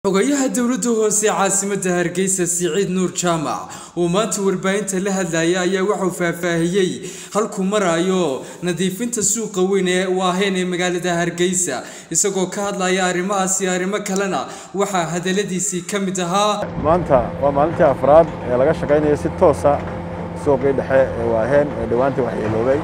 xogayaha dowladda hoose caasimadda hargeysa siciid nuur jaamac oo maanta warbaahinta la hadlaya ayaa wuxuu faahfaahiyey halkuu marayo nadiifinta suuqa weyn ee waaheen ee magaalada hargeysa isagoo ka hadlaya arrimahaas iyo arrimo kalena waxaa hadaladiisii ka mid ahaa maanta waa maalintii afraad ee laga shaqaynayo si toosa suuqii dhexe ee waaheen ee dhowaanta waxyeeloobay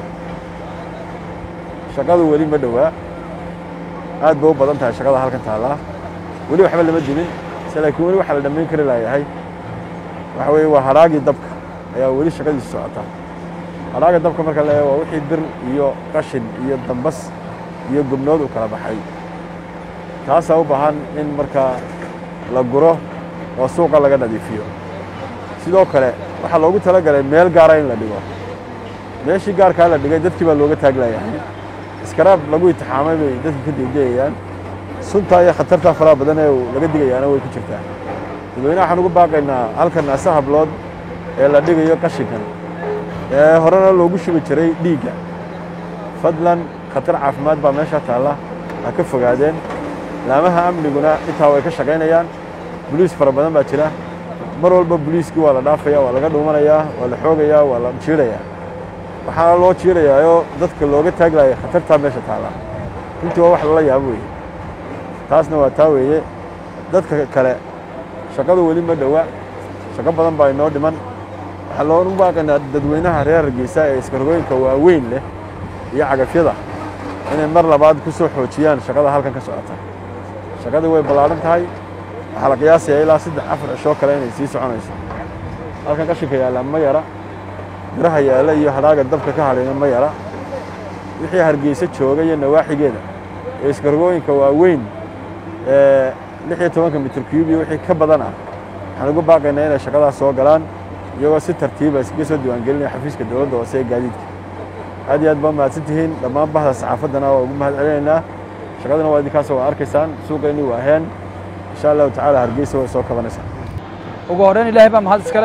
shaqadu weli ma dhowaa aad bay u badan tahay shaqada halkan taallaa weli waxba lama dimin se laakiin weli waxaa la dhammayn kari laayahay waxa weeye waa haraagii dabka ayaa weli shaqadiisu socota haraaga dabka marka la eego waa wixii bir iyo qashin iyo dambas iyo gubnood u kala baxay taasaa u baahan in markaa la guro oo suuqa laga nadiifiyo sidoo kale waxaa loogu talagalay meel gaara in la dhigo meeshii gaarkaa la dhigay dadkii baa looga taaglayahay iskaraab lagu itixaamay bay dadka ka deegayayaan suntaa iyo khatartaa faraha badan ee laga digayaana way ku jirtaa dadweynaha waxaan ugu baaqaynaa halkan ase hablood ee la dhigayo qashinkan ee horena loogu shubi jiray dhiigga fadlan khatar caafimaad baa meesha taalla ha ka fogaadeen laamaha amniguna intaa way ka shaqaynayaan boliis fara badan baa jira mar walba boliiskii waa la dhaafaya waa laga dhuumanayaa waa la xoogayaa waa la jiirayaa waxaana loo jiirayaayoo dadka looga taaglaaya khatartaa meesha taalla runtii waa wax lala yaabo weeye taasna waa taa weeye dadka kale shaqadu weli ma dhowa shaqo badan baa inoo dhiman waxaa loogu baaqaynaa dadweynaha reer hargeysa ee iskarogooyinka waaweyn leh iyo cagafyada inay mar labaad ku soo xoojiyaan shaqada halkan ka socota shaqadii way ballaadhan tahay waxaa la qiyaasayaa ilaa saddex afar cishoo kale inay sii soconayso halkan qashinka yaallaa ma yara biraha yaalla iyo hadhaaga dabka ka hadhayna ma yara wixii hargeysa jooga iyo nawaaxigeeda ee iskarogooyinka waaweyn ee lix iyo tobanka mitir cube iyo wixii ka badan ah waxaan ugu baaqaynaa inay shaqadaas soo galaan iyagoo si tartiiba iskaga soo diiwaangelinaya xafiiska dowladda hoose ee gaadiidka aad iyo aad baa mahadsan tihiin dhammaan bahda saxaafaddana waa ugu mahad celinaynaa shaqadana waa idinkaasoo waa arkaysaan suuqayni waa heen insha allahu tacaala hargeysa way soo kabanaysaa ugu horreyn ilaahay baa mahad iskale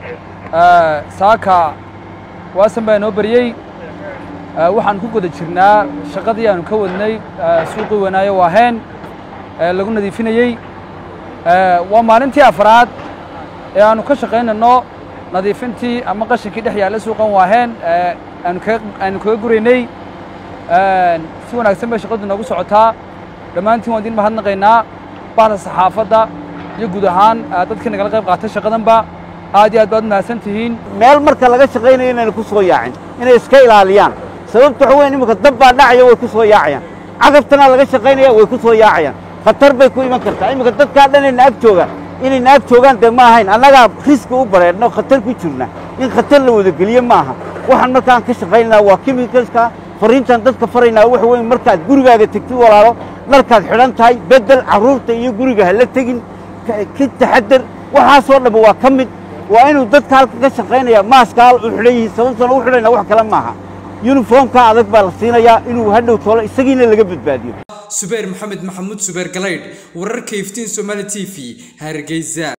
saaka waasan baa inoo beriyey waxaan ku guda jirnaa shaqadii aanu ka wadnay suuqii wanaayo waaheen lagu nadiifinayey waa maalintii afraad ee aanu ka shaqaynayno nadiifintii ama qashinkii dhex yaalla suuqan waaheen aanu kaga guraynay si wanaagsan bay shaqadu noogu socotaa dhammaantiin waan idin mahadnaqaynaa bahda saxaafadda iyo guud ahaan dadkii nagala qayb qaatay shaqadanba aad iyo aad baad mahadsan tihiin meel marka laga shaqaynayo inayna ku soo yaacin inay iska ilaaliyaan sababta waxa weyn iminka dab baa dhacaya way ku soo yaacayaan cagabtana laga shaqaynaya way ku soo yaacayaan khatar bay ku iman kartaa iminka dadkaa dhan ayna ag joogaan inayna ag joogaan dee ma ahayn annagaa riski u bareedno khatar ku jirna in khatar la wadageliye ma aha waxaan markaan ka shaqaynaynaa waa kimikaska fariintaan dadka faraynaa waxa weyn markaad gurigaaga tegtid walaalo dharkaad xidhan tahay beddel carruurta iyo guriga ha la tegin ka taxadar waxaasoo dhamma waa ka mid waa inuu dadka halka ka shaqaynaya maaskaal u xidhan yihiin sababtana u xidhayna wax kale maaha yuniformka adag baa la siinayaa inuu hadhow toolo isagiina laga badbaadiyo subayr maxamed maxamuud subayr galaydh wararka iftiin somaali t v hargeysa